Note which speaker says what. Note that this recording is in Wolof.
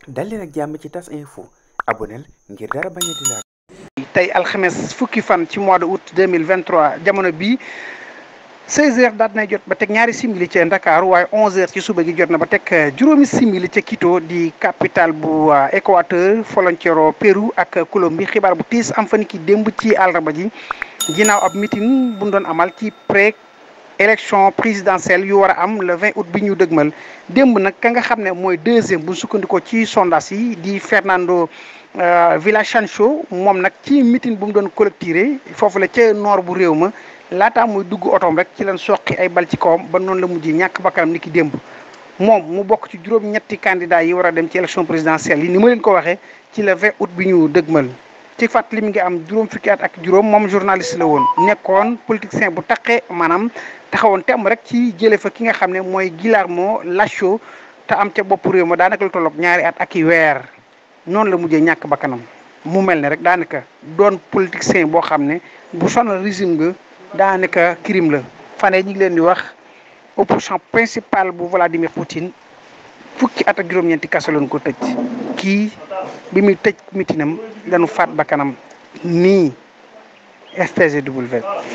Speaker 1: dal leen ak jàmm ci tas info aboneel ngir dara bañ a di laal
Speaker 2: tey alxames fukki fan ci mois de août 2023 jamono bii 16h daat nay jot ba teg ñaari simili ca Ndakaaru waaye 11h ci suba gi jot na ba teg juróomi simili ca Quito di capitale bu Équateur frontière Pérou ak Colombie xibaar bu tiis am fa ni ki démb ci àllarba ji ginnaaw ab meeting bu ñu doon amal ci pré élection présidentielle yu war a am le 20 août bi ñu dëgmal démb nag ka nga xam ne mooy deuxième bu sukkandikoo ci sondage yi di Fernando Villavicencio moom nag ci meeting bu mu doon collecté foofu la ca nord bu réew ma laataa muy dugg otoom rek ci leen soqi ay bal ci kawam ba noonu la mujjee ñàkk bakkanam ni ki démb moom mu bokk ci juróom-ñetti candidat yi war a dem ci élection présidentielle yi ni ma leen ko waxee ci le 20 août bi ñu dëgmal ci fàttali mi ngi am juróom fukki at ak juróom moom journaliste la woon nekkoon politicien bu taqe maanaam taxawoon temm rek ci jële fa ki nga xam ne mooy Guillermo Lasso te am ca bopp réew ma daanaka lu tolloog ñaari at ak i weer noonu la mujjee ñàkk bakkanam mu mel ne rek daanaka doon politicien boo xam ne bu sonal régime nga daanaka crime la fane ñi ngi leen di wax opposition principale bu Vladimir Poutine fukki at ak juróom-ñeenti kaso lañ ko tëj kii bi muy tëj mitinam dañu faat bakkanam nii STGW